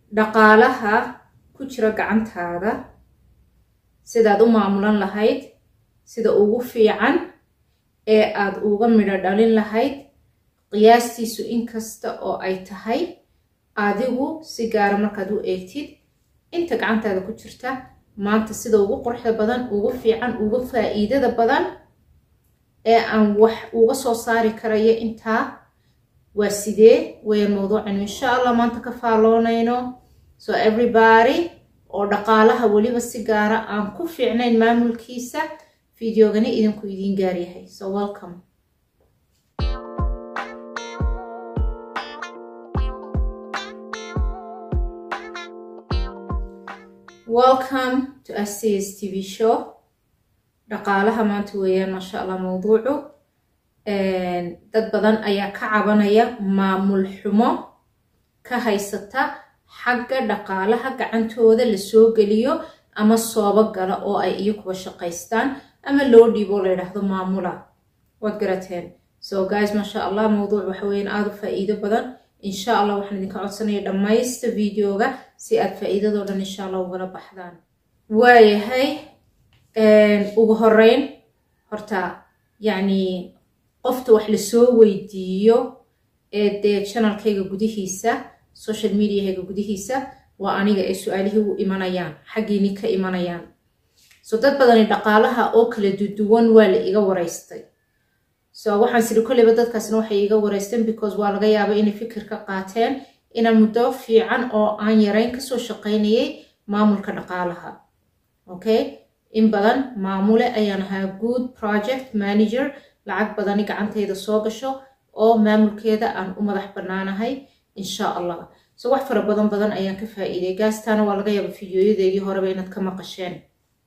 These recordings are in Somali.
dhaqaalaha ku jira gacantaada sidaad u maamulan lahayd sida ugu fiican ee aad uga midho dhalin lahayd qiyaastiisu inkasta oo ay tahay adigu si gaara markaad u eegtid inta gacantaada ku jirta maanta sida ugu quruxda badan ugu fiican uga faa'iidada badan ee aan wax uga soo saari karaya intaa waa sidee weeyaan mawduucanu insha allah maanta ka faaloonayno so everybody oo dhaqaalaha weliba si gaara aan ku fiicnayn maamulkiisa fideogani idinku idiin gaaryahay so welcome welcome to acs tv show dhaqaalaha maanta weeyaan maasha allah mawduucu dad badan ayaa ka cabanaya maamul xumo ka haysata xagga dhaqaalaha gacantooda lasoo geliyo ama soobo gala oo ay iyo kuwa shaqaystaan ama loo dhiibo la yidhaahdo maamula waad garateen so guys maasha allah mawduuc waxa weeyaan aada u faa'iido badan insha allah waxaan idinka codsanaya dhammaysta videoga si aad faa'iidadoo dhan insha allah ugala baxdaan waayahay ugu horeyn horta yacni qofta wax lasoo weydiiyo ee dee channelkayga gudihiisa social mediahayga gudihiisa waa aniga ee su-aalihii u imanayaan xaggiini ka imanayaan so dad badani dhaqaalaha oo kala duduwan waa la iga waraystay so waxaan siri kolleyba dadkaasna waxay iga wareysteen because waa laga yaaba inay fikir ka qaateen inaan muddo fiican oo aan yarayn kasoo shaqaynayay maamulka dhaqaalaha okay in badan maamule ayaan ahaa good project manager lacag badani gacantayda soo gasho oo maamulkeeda aan u madax bannaanahay insha allah so wax fara badan badan ayaan ka faa'iiday gaastaana waa laga yaaba fideoyadeedii horeba inaad ka maqasheen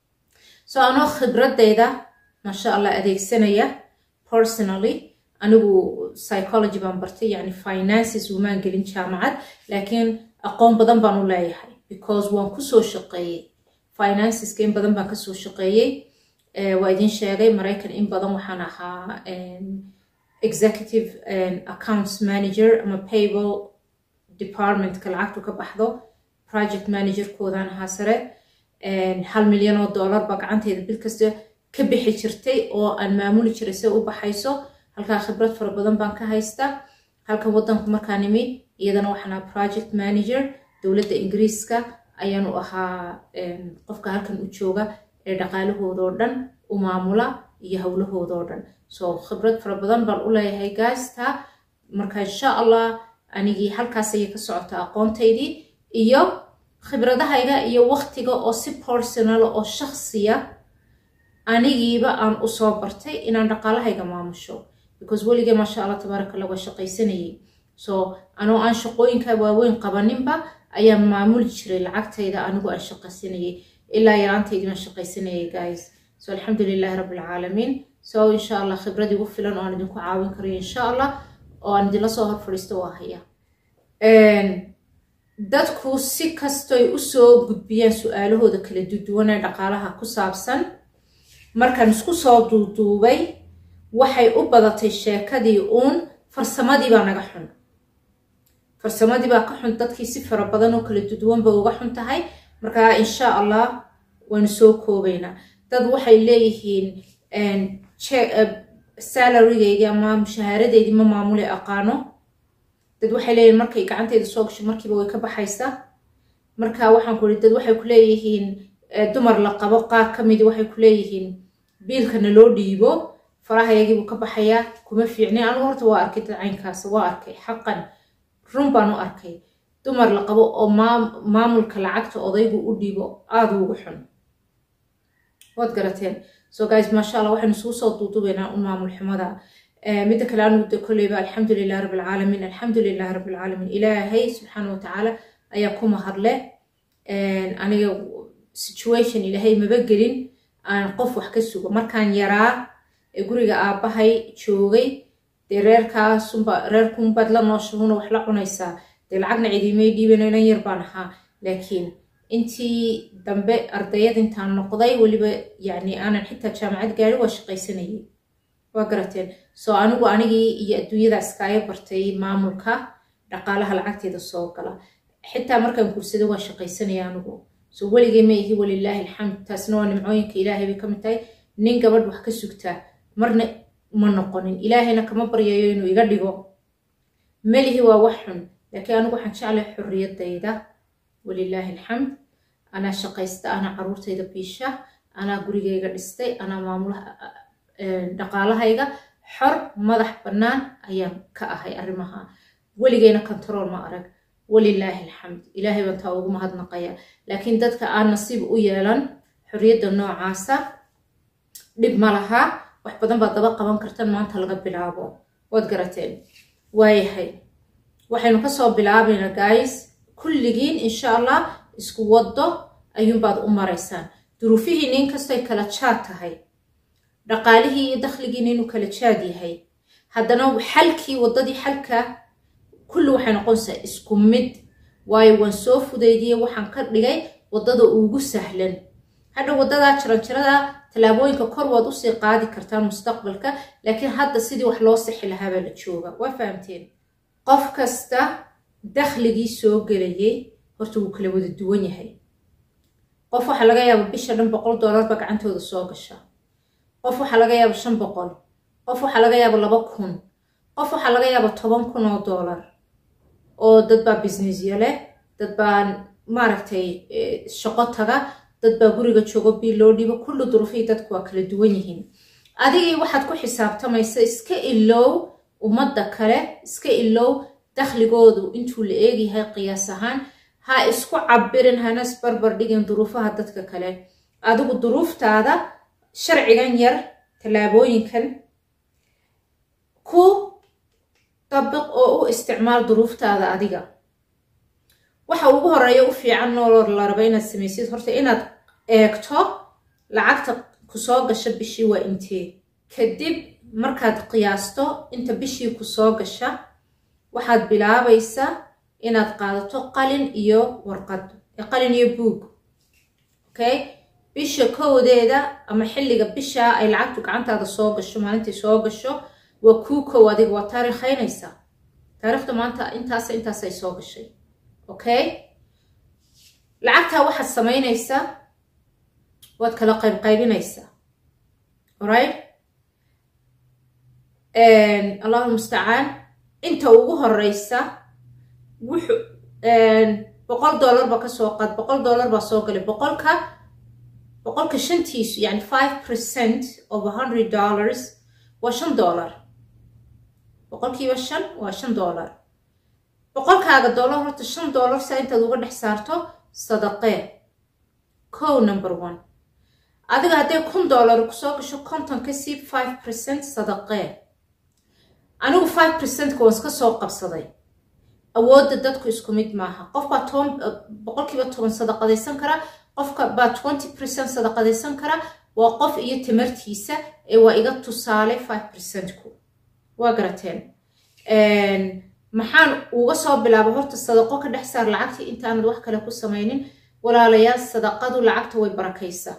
so anoo khibradeyda maasha allah adeegsanaya personally anigu psychology baan bartay yani finances umaan gelin jaamacad laakiin aqoon badan baan u leeyahay because waan kusoo shaqeeyey financeska in badan baan kasoo shaqeeyey waa idin sheegay maraykan in badan waxaan ahaa executive accounts manager ama payable departmentka lacagtu ka baxdo project managerkoodaan ahaa sare hal milyan oo dollar baa gacanteyda bil kasta ka bixi jirtay oo aan maamuli jiray se u baxayso halkaa khibrad fara badan baan ka haysta halkan wadanku markaan imi iyadana waxaan ahaa project manager dowladda ingiriiska ayaanu ahaa qofka halkan u jooga ee dhaqaalahoodoo dhan u maamula iyo howlahoodoo dhan so khibrad fara badan baan u leeyahay gaasta marka insha allah anigii halkaas ayay ka socota aqoontaydii iyo khibradahayga iyo waqtiga oo si personal oo shaksiya anigiiba aan usoo bartay inaan dhaqaalahayga maamusho because weligee maasha allah tabaaraka allah waa shaqaysanayay so anoo aan shaqooyinka waaweyn qabaninba ayaan maamuli jiray lacagtayda anigu aan shaqaysanayay ilaa yaraantaydii baan shaqaysanayay guys so alxamdu lilahi rabbi alcaalamiin so insha allah khibrad igu filan oo aan idinku caawin karayo insha allah oo aan idinla soo hor fadhiisto waa haya dadku si kastoy usoo gudbiyaan su-aalahooda kala duduwan ee dhaqaalaha ku saabsan markaan isku soo duuduubay waxay u badatay sheekadii uun farsamadii baa naga xun farsamadii baa ka xun dadkii si fara badan oo kala duduwanba uga xun tahay markaa insha allah waanu soo koobaynaa dad waxay leeyihiin salarigeydii ama mushaharadeydii ma maamule aqaano dad waxay leeyihiin markay gacanteyda soo gasho markiiba way ka baxaysaa marka waxaan ku ii dad waxay ku leeyihiin dumar la qabo qaar ka midi waxay ku leeyihiin biilkana loo dhiibo farahayagiibuu ka baxayaa kuma fiicnin anigu horta waa arkay dad caynkaas waa arkay xaqan run baan u arkay dumar la qabo oo maamulka lacagta odaygu u dhiibo aada ugu xun waad garateen so guys maasha allah waxaynu isugu soo duudubaynaa un maamul xumada midda kale anigu de kolleyba alxamdu lilahi rabbi alcaalamiin alxamdu lilahi rabbi alcaalamiin ilaahay subxaana watacaala ayaa ku mahadle aniga situation ilaahay maba gelin aan qof wax ka sugo markaan yaraa ee guriga aabbahay joogay dee reerkaasunba reerkunbaad la nooshahuna wax la cunaysaa dee lacagna cidiimay dhiibano inan yar baan ahaa laakiin intii dambe ardayad intaan noqday weliba yacni aanan xitaa jaamacad gaari waa shaqaysanayay waa garateen soo anigu anigii iyo adduunyada iskaaga bartay maamulka dhaqaalaha lacagteeda soo gala xitaa markaan guursaday waa shaqaysanaya anigu so weligay ma ihi walilaahi alxamd taasna waa nimcooyinka ilaahay bay ka mid tahay nin gabadh wax ka sugtaa marna ma noqonin ilaahayna kama baryayo inuu iga dhigo melihi waa wax xun laakiin anigu waxaan jeclahay xorriyadayda walilaahi alxamd anaa shaqaysta anaa caruurtayda biisha anaa gurigayga dhistay anaa maamulaha dhaqaalahayga xor madax bannaan ayaan ka ahay arrimaha weligayna control ma arag walilaahi alxamd ilaahay baan taa ugu mahadnaqaya laakiin dadka aan nasiib u yeelan xorriyadda noocaasa dhib ma laha wax badan baad daba qaban kartan maanta laga bilaabo waad garateen waayahay waxaynu kasoo bilaabaynaa guys kulligiin insha allah isku waddo ayuunbaad u maraysaan duruufihii nin kastoy kala jaad tahay dhaqaalihii iyo dakhligiina inuu kala jaad yahay haddana xalkii waddadii xalka kulli waxay noqonaysaa isku mid waayo waan soo fudaydiyey waxaan ka dhigay waddada ugu sahlan hadha waddadaa jaranjarada tallaabooyinka kor waad usii qaadi kartaan mustaqbalka laakiin hadda sidii wax loo sixi lahaabaa la jooga waa fahamteen qof kasta dakhligii soo gelayay horta wuu kala wada duwan yahay qof waxaa laga yaaba bisha dhan boqol doolarba gacantooda soo gasha qof waxaa laga yaaba shan boqol qof waxaa laga yaaba laba kun qof waxaa laga yaaba toban kun oo doolar oo dad baa businessyo leh dad baa maaragtay shaqo taga dad baa guriga joogo bii loo dhibo kulli duruufihii dadku waa kala duwan yihiin adigii waxaad ku xisaabtamaysa iska ilow ummadda kale iska ilow dakhligoodu intuu la eegyahay qiyaas ahaan ha isku cabirin hana isbarbar dhigin duruufaha dadka kale adigu duruuftaada sharcigan yar tallaabooyinkan ku dabiq oo u isticmaal duruuftaada adiga waxa ugu horeeya u fiican nooloo la raba inaad samaysid horta inaad eegto lacagta kusoo gasha bishii waa intee kadib markaad qiyaasto inta bishii kusoo gasha waxaad bilaabaysaa inaad qaadato qalin iyo warqad qalin iyo buug okay bisha kowdeeda ama xilliga bishaa ay lacagtu gacantaada soo gasho maalintai soo gasho waa kuu kow adiga waa taariikhaynaysaa taariikhda maanta intaas intaas ay soo gashay okay lacagtaa waxaad samaynaysaa waad kala qaybqaybinaysaa alright allahu mustacaan inta ugu horeysa wuxu boqol dollar ba kasoo qaad boqol dollar baa soo galay boqolka boqolka shantiisu yani five percent of a hundred dollars waa shan dollar boqolkiiba shan waa shan dollar boqolkaaga dollar horta shan dollar saa intaad uga dhex saarto sadaqee co number one adiga hadday kun dollar kusoo gasho konton ka siib five percent sadaqee anigu five percentka waan iska soo qabsaday awoodda dadku isku mid maaha qof baa toban boqolkiiba toban sadaqadaysan kara qofka baa twenty percent sadaqadaysan kara waa qof iyo tamartiisa ee waa iga tusaale five percentku waa garateen maxaan uga soo bilaaba horta sadaqo ka dhex saar lacagtii intaanad wax kale ku samaynin walaalayaal sadaqadu lacagta way barakaysaa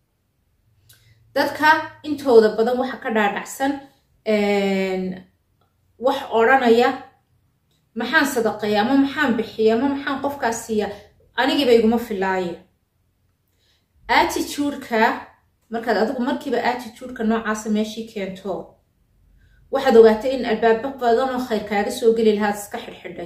dadka intooda badan waxa ka dhaadhacsan wax odhanaya maxaan sadaqeeya ama maxaan bixiya ama maxaan qofkaas siiya anigiiba iguma filaaye attitudeka markaad adigu markiiba attitudeka noocaasa meeshii keento waxaad ogaatay in albaabo badan oo khayr kaaga soo geli lahaad iska xidhxidhay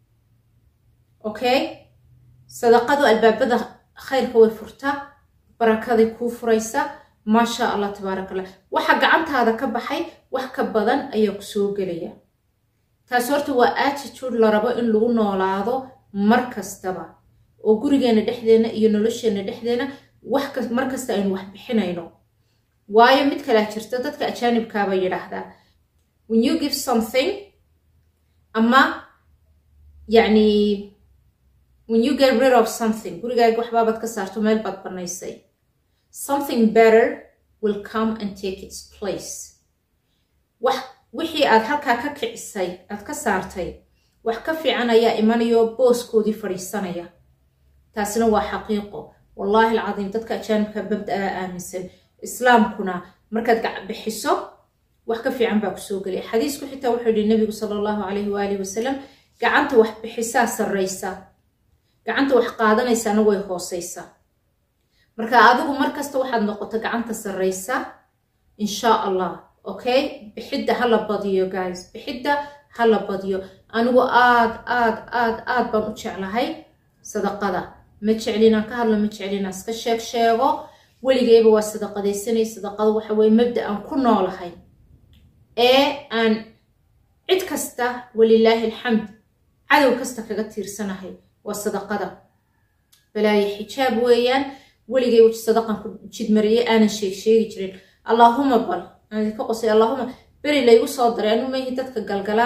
okay sadaqadu albaabada khayrka way furtaa barakaday kuu furaysa maasha allah tabaaraka allah waxa gacantaada ka baxay wax ka badan ayaa ku soo gelaya taas horta waa attitude la rabo in lagu noolaado mar kastaba oo gurigeena dhexdeena iyo nolosheena dhexdeena wax mar kasta aynu wax bixinayno waayo mid kalea jirta dadka ajaanibkaaba yidhaahdaa when you give something ama yacni when you get rid of something gurigaaga waxbaabaad ka saarto meel baad banaysay something better will come and take its place wax wixii aad halkaa ka kicisay aad ka saartay wax ka fiican ayaa imanayo booskoodii fadhiisanaya taasina waa xaqiiqo wallaahi alcadiim dadka ajaanibka babda-a aaminsan islaamkuna markaad bixiso wax ka fiican baa kusoo gelaya xadiisku xitaa wuxuu yihi nabigu sala allahu calayhi waalihi wasalam gacanta wax bixisaa sarraysa gacanta wax qaadanaysana way hooseysaa marka adigu markasta waxaad noqoto gacanta sarreysa insha allah okay bixidda hala badiyo guys bixidda hala badiyo anigu aad aad aad aad baan u jeclahay sadaqada ma jeclinaan ka hadlo ma jeclinaan iska sheeg sheego weligeyba waa sadaqadaysanay sadaqada waxa weye mabda aan ku noolahay ee aan cid kasta walilaahi alxamd cadow kasta kaga tiirsanahay waa sadaqada balaayo xijaab weeyaan weligay wj sadaqan ku jidmariyey aanan sheeg sheegi jirin allaahuma bal aan idinka qosay allaahuma beri laygu soo daray anu mahi dadka galgala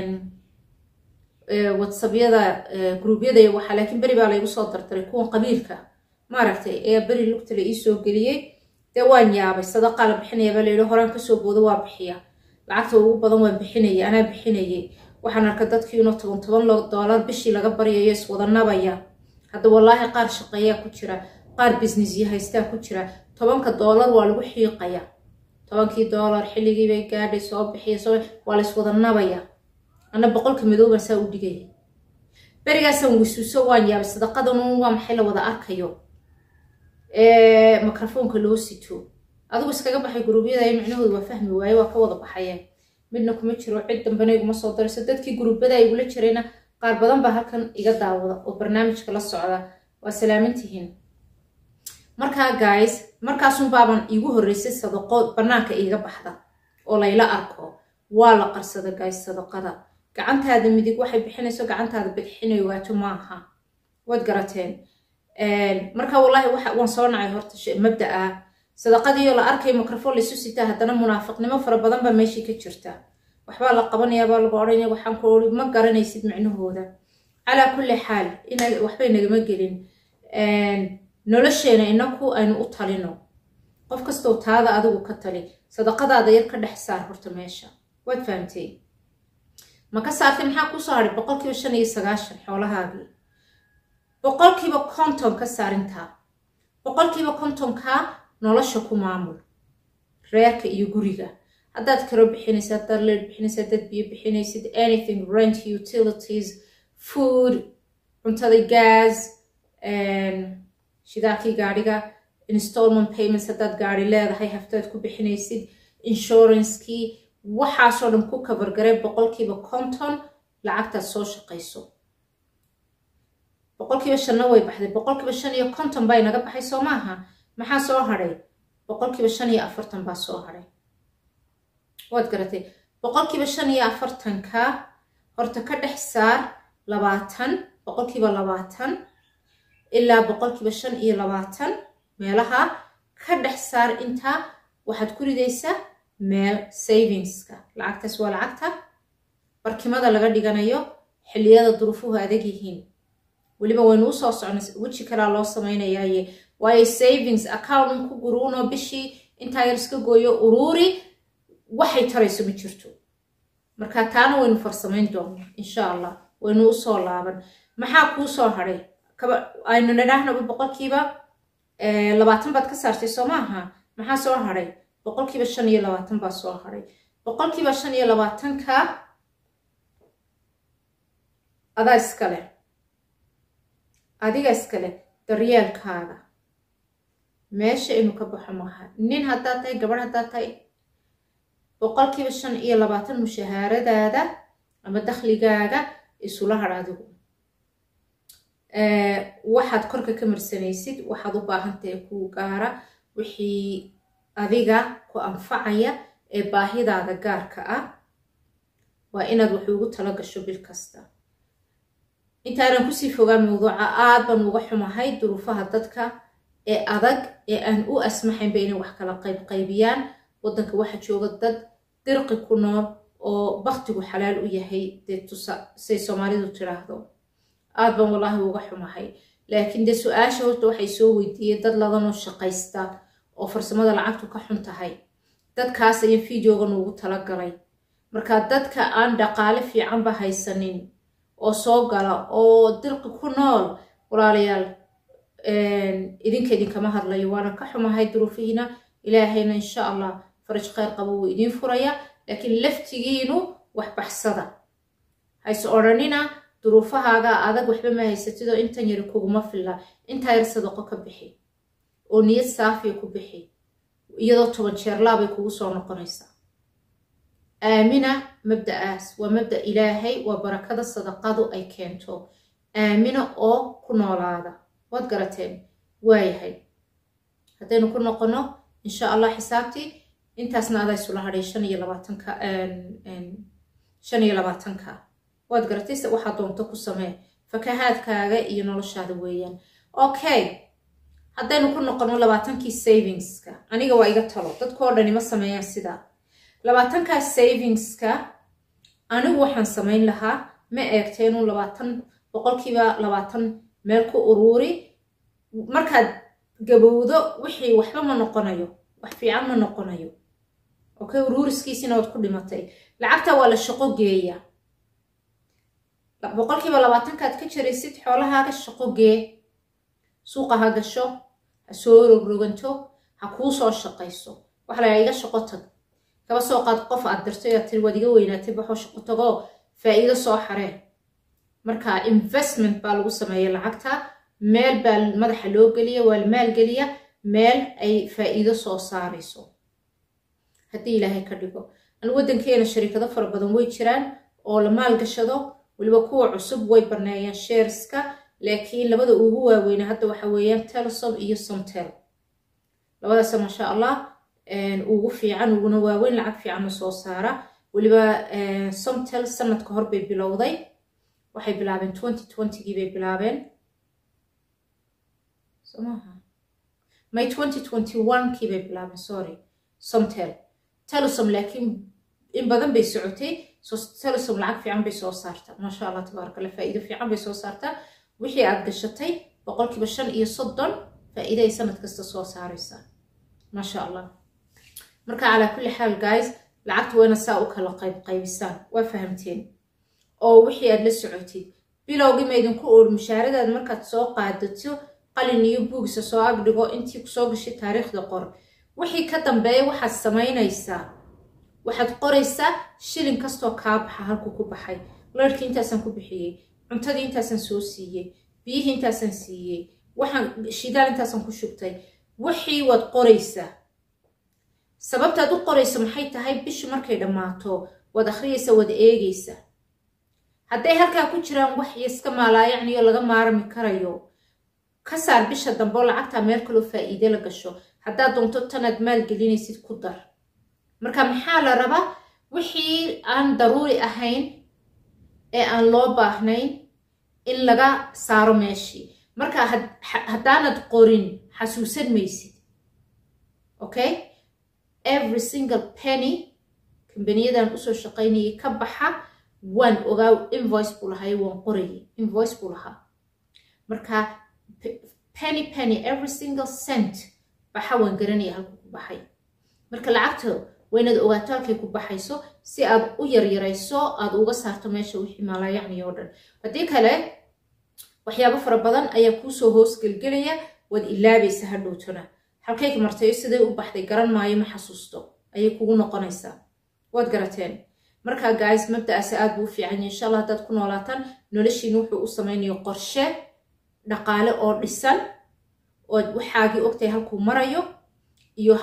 whatsappyada gruubyada iyo waxaa laakiin beri baa laygu soo dardaray kuwan qabiilka maaragtay ayaa beri lugta la iisoo geliyey dee waan yaabay sadaqaa la bixinaya baa layidhi horaan kasoo boodo waa bixiya lacagta ugu badan waan bixinayay anaa bixinayay waxaan arkay dadkii inuu toban toban doolar bishii laga baryayo iswada nabaya hadda wallaahi qaar shaqeeyaa ku jira qaar businessya haystaa ku jira tobanka doolar waa lagu xiiqaya tobankii doolar xilligiibay gaadhay soo bixiya soo waa la iswada nabaya ana boqolka madooban saa u dhigaya berigaasaan wisuuso waan yaabay sadaqadanun waa maxay la wada arkayo microfoonka loo sito adigu iskaga baxay guruubyada micnahooda waa fahmi waaye waa ka wada baxayeen midna kuma jiro cid dambena iguma soo darayso dadkii guruubada igula jirayna qaar badan baa halkan iga daawada oo barnaamijka la socda waa salaamantihiin markaa guys markaasun baaban iigu horreysay sadaqo bannaanka iiga baxda oo layla arko waa la qarsada guys sadaqada gacantaada midig waxay bixinayso gacantaada bidixinay waato maaha waad garateen marka wallaahi waan soo nacay horta mabda ah sadaqadiioo la arkay microfoon laysu sitaa haddana munaafiqnimo fara badan baa meeshii ka jirta waxbaa la qabanayaa baa lagu odhanaya waxaan ku ori ma garanaysid micnahooda calaa kulli xaal waxbay nagama gelin nolosheena inaku aynu u talino qof kastoo taada adigu ka tali sadaqadaada yar ka dhex saar horta meesha waad fahamtay ma ka saartay maxaa kusoo hadhay boqolkiiba shan iyo sagaashan xoolahaagii boqolkiiba konton ka saarintaa boqolkiiba kontonkaa nolosha ku maamul reerka iyo guriga haddaad karo bixinaysa haddaad leed bixinaysa haddaad biyo bixinaysid anything rent utilities food cuntada gas shidaalkii gaadhiga installment payments haddaad gaari leedahay haftaad ku bixinaysid insurancekii waxaasoo dhan ku kabargaray boqolkiiba konton lacagtaad soo shaqayso boqolkiiba shanna way baxday boqolkiiba shan iyo konton baa inaga baxay soo maaha maxaa soo hadhay boqolkiiba shan iyo afartan baa soo hadhay waad garatay boqolkiiba shan iyo afartanka horta ka dhex saar labaatan boqolkiiba labaatan ilaa boqolkiiba shan iyo labaatan meelaha ka dhex saar intaa waxaad ku ridaysaa meel savingska lacagtaas waa lacagta barkimada laga dhiganayo xilliyada duruufuhu adag yihiin weliba waynu usoo socnay weji kalaa loo samaynayaaye waayo savings account ku guruuno bishii intaa yar iska gooyo uruuri waxay tarayso ma jirto marka taana waynu farsamayn doona insha allah waynu usoo laaban maxaa kuu soo hadhay aynu nidhaahnaba boqolkiiba labaatan baad ka saartay soo maaha maxaa soo hadhay boqolkiiba shan iyo labaatan baa soo hadhay boqolkiiba shan iyo labaatanka adaa iskale adiga iskale daryeelkaaga meesha inuu ka baxo maaha nin haddaad tahay gabadh haddaad tahay boqolkiiba shan iyo labaatan mushahaaradaada ama dakhligaaga isula hadh adigu waxaad korka ka marsanaysid waxaad u baahantahay kuu gaara wixii adiga ku anfacaya ee baahidaada gaarka ah waa inaad wax ugu tala gasho bil kasta intaanan kusii fogaan mawduuca aad baan uga xumahay duruufaha dadka ee adag ee aan u asmaxaynba inay wax kala qaybqaybiyaan waddanka waxa jooga dad dirqi ku nool oo baktigu xalaal u yahay dee tusa say soomaalidu tiraahdo aad baan wallaahi uga xumahay laakiin dee su-aasha horta waxay soo weydiiyeen dad ladanoo shaqaysta oo farsamada lacagtu ka xun tahay dadkaas ayaan fideoga nuugu talagalay marka dadka aan dhaqaale fiicanba haysanin oo soo gala oo dirqi ku nool walaalayaal idinka idinkama hadlayo waana ka xumahay duruufihiina ilaahayna insha allah faraj kheyr qabo wuu idiin furaya laakiin laftigiinu wax baxsada hayse odhanina duruufahaagaa adag waxba ma haysatid oo intan yari kuguma filla intaa yar sadaqo ka bixi oo niyad saafiya ku bixi iyadoo toban jeerlaabay kugu soo noqonaysaa aamina mabda'aas waa mabda ilaahay waa barakada sadaqadu ay keento aamina oo ku noolaada waad garateen waayahay haddaynu ku noqono insha allah xisaabtii intaasna adaa isula hadhay shan iyo labaatanka shan iyo labaatanka waad garatay se waxaa doonto ku samee fakahaadkaaga iyo noloshaada weeyaan okay haddaynu ku noqono labaatankii savingska aniga waa iga talo dadkoo dhani ma sameeyaan sidaa labaatankaa savingska anigu waxaan samayn lahaa ma eegta inuu labaatan boqolkiiba labaatan meel ku uruuri markaad gabowdo wixii waxba ma noqonayo wax fiican ma noqonayo okay uruuriskiisina waad ku dhimatay lacagta waa la shaqo geeya boqolkiiba labaatankaad ka jaraysid xoolahaaga shaqo gee suuqa ha gasho ha soo rogroganto ha kuu soo shaqayso waxa layaa iga shaqo tag kaba soo qaad qof aad dirtay aad tiri waad iga weynaatay baxoo shaqo tagoo faa'iido soo xareen marka investment baa lagu sameeya lacagta meel baa madaxa loo geliya waa la maalgeliya meel ay faa'iido soo saarayso haddii ilaahay ka dhigo an waddankeena shariikado fara badan way jiraan oo la maalgashado weliba kuwa cusub way baneeyaan sheerska laakiin labada ugu waaweyna hadda waxa weeyaan telesom iyo somtel labadaasa maasha allah ugu fiican uguna waaweyn lacag fiicanna soo saara weliba somtel sanadka hor bay bilowday waxay bilaabeen twenty twentygii bay bilaabeen somaha may twenty twenty one kii bay bilaabeen sorry somtel telesom laakiin in badan bay socotay telesom lacag fiican bay soo saartaa maasha allah tabaaraka allah faa'iido fiican bay soo saartaa wixii aad gashatay boqolkiiba shan iyo soddon faa'iido ay sanad kasta soo saaraysaa maasha allah marka calaa kulli xaal guys lacagta wayna saa u kala qayb qaybisaan waa fahamteen oo wixii aad la socotid bilowgii ma idinku oor mushaaradaad markaad soo qaadato qalin iyo buugsa soo agdhigo intii kusoo gashay taariikhda qor wixii ka dambeeya waxaad samaynaysaa waxaad qoraysaa shilin kastoo kaa baxa halku ku baxay larhkii intaasaan ku bixiyey cuntadii intaasaan soo siiyey biyihii intaasaan siiyey waxaan shidaal intaasaan ku shubtay wixii waad qoraysaa sababtaad u qoraysa maxay tahay bishu markay dhammaato waad akhriyaysa waad eegaysa hadday halkaa ku jiraan wax iska maalaayacniyo laga maarmi karayo ka saar bisha dambe oo lacagtaa meel kaloo faa'iide la gasho haddaad doonto tanaad maalgelinaysid ku dar marka maxaa la rabaa wixii aan daruuri ahayn ee aan loo baahnayn in laga saaro meeshii marka haddaanad qorin xasuusan maysid okay every single penny kambaniyadaan usoo shaqaynayay ka baxa waan ogaa invoice buu lahay waan qorayay invoice buu lahaa marka penny penny every single cent baxa waan garanaya halku ku baxay marka lacagta waynaad ogaato halkay ku baxayso si aad u yaryarayso aad uga saarto meesha wixii maalaayacni oo dhan haddii kale waxyaabo fara badan ayaa kuusoo hoos gelgelaya waad ilaabaysa hadhowtona halkayka martayo siday u baxday garan maayo ma xasuusto ayay kugu noqonaysaa waad garateen markaa guys mabda'aasi aad buu u fiican yahay insha allah haddaad ku noolaataan noloshiina wuxuu u samaynayo qorshe dhaqaale oo dhisan ood waxaagii ogtahay halkuu marayo iyo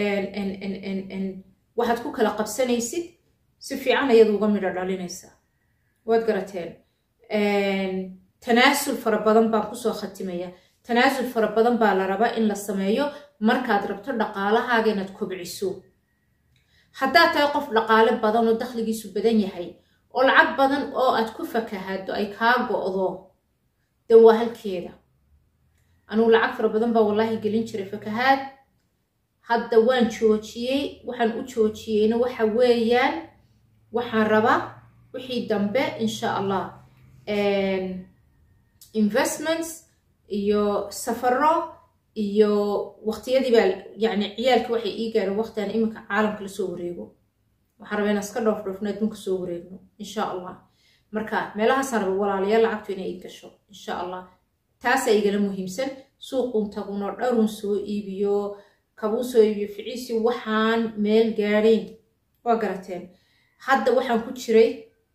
waxaad ku kala qabsanaysid si fiican ayaad uga midho dhalinaysaa waad garateen tanaasul fara badan baan kusoo khatimaya tanaasul fara badan baa la rabaa in la sameeyo markaad rabto dhaqaalahaaga inaad kobciso haddaad tahay qof dhaqaale badan oo dakhligiisu badan yahay oo lacag badan oo aad ku fakahado ay kaa go'do de waa halkeeda anugu lacag fara badan baa wallaahi gelin jiray fakahaad hadda waan joojiyey waxaan u joojiyeyna waxa weeyaan waxaan rabaa wixii dambe insha allah investments iyo safaro iyo waqtiyadii baa yani ciyaalkii waxay ii gaareen waqtiaan iminka caalamka lasoo wareego waxaan rabaa inaan iska dhoof dhoofno adduunka soo wareegno insha allah marka meelahaasaan raba walaalayaal lacagtu inay ii gasho insha allah taasaa igala muhiimsan suuqun tagunoo dharun soo iibiyo kabuu soo iibiyo ficiisi waxaan meel gaadhayn waa garateen hadda waxaan ku jiray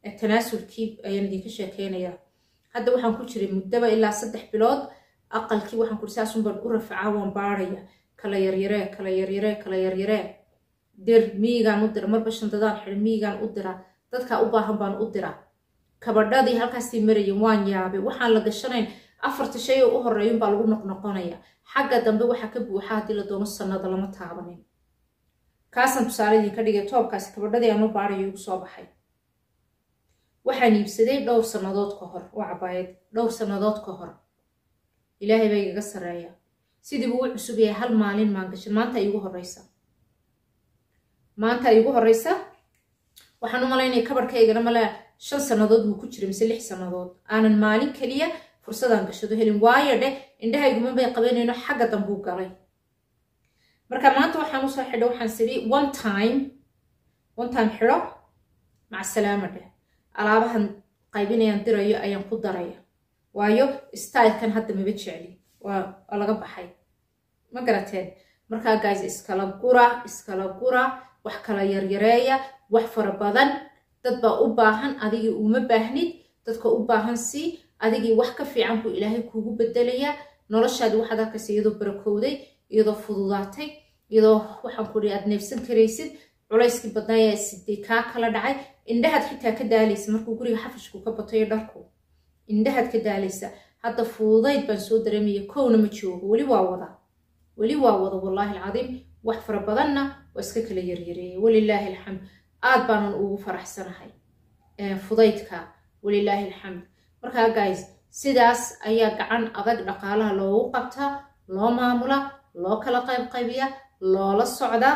tanaasulkii ayaan idinka sheekeynayaa hadda waxaan ku jiray muddaba ilaa saddex bilood aqalkii waxaan kuri saasunbaan u rafacaa waan baaraya kala yaryaree kala yaryaree kala yaryaree dir miyigaan u dira marba shandadaan xidhi miyigaan u dira dadkaa u baahan baan u dira kabadhadii halkaasii marayen waan yaabay waxaan la gashanayn afarta shay oo u horeeyun baa lagu noqnoqonaya xagga dambe waxaa ka buuxa haddii la doono sannada lama taabanin kaasaan tusaale idinka dhigay toobkaasi kabadhadii aan u baarayo igu soo baxay waxaan iibsaday dhowr sannadood ka hor waa cabaayad dhowr sannadood ka hor ilaahay baa igaga sarreeya sidii buu u cusub yahay hal maalin maan gashan maanta iigu horreysa maanta iigu horreysa waxaan u malaynaya kabarhkaygana male shan sannadood buu ku jiray mise lix sannadood aanan maalin keliya fursadaan gashado helin waayo dheh indhahayguma bay qabanayno xagga dambuu galay marka maanta waxaan usoo xidho waxaan siri one time one time xidho maca salaama dheh alaabahan qaybinayaan dirayo ayaan ku daraya waayo stylekan hadda maba jecli waa laga baxay ma garateen markaa guys iskala gura iskala gura wax kala yaryareeya wax fara badan dad baa u baahan adigii uma baahnid dadka u baahan sii adigii wax ka fiican buu ilaahay kuugu bedelayaa noloshaadi waxaad arkaysa iyadoo barakowday iyadoo fududaatay iyadoo waxaan ku aad neefsan karaysid culayskii badnaayaa siday kaa kala dhacay indhahaad xitaa ka daalaysa markuu guriga xafashku ka batayo dharku indhahaad ka daalaysa hadda fududayd baan soo dareemaya kowna ma joogo weli waa wada weli waa wada wallaahi alcadiim wax fara badanna waa iska kala yaryareeyay walilaahi alxamd aad baanan ugu faraxsanahay fudaydka walilaahi alxamd markaa guys sidaas ayaa gacan adag dhaqaalaha loogu qabtaa loo maamula loo kala qaybqaybiya loola socdaa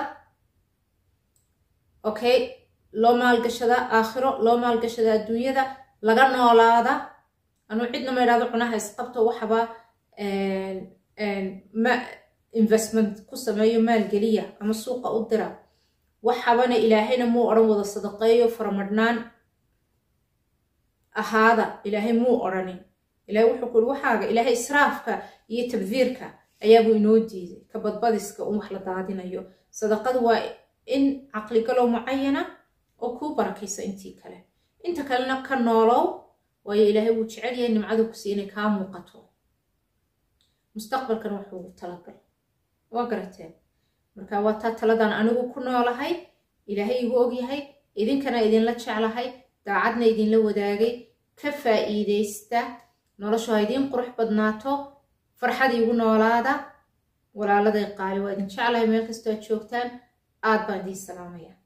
okay loo maalgashadaa aakhiro loo maalgashadaa adduunyada laga noolaada anuu cidna ma idhahdo cunaha isqabto waxaba ma investment ku sameeyo maalgeliya ama suuqa u dira waxabana ilaahayna muu odhan wada sadaqeeyo faramadhnaan ahaada ilaahay muu odhanin ilahay wuxuu ku uri waxaaga ilaahay israafka iyo tabdiirka ayaabuu inoo diiday ka badbadiska un wax la daadinayo sadaqadu waa in caqligalow mucayana oo kuu barakaysa intii kale inta kalena ka noolow waayo ilaahay wuu jecel yahay nimcadu ku sii inay kaa muuqato mustaqbalkan waxuu talagal waa garateen marka waa taa taladan anigu ku noolahay ilaahay igu ogyahay idinkana idinla jeclahay daacadna idinla wadaagay ka faa'iidaysta noloshu ha idiin qurux badnaato farxad iigu noolaada walaaladay qaali waa idin jeclahay meel kastoo aad joogtaan aad baan idiin salaamaya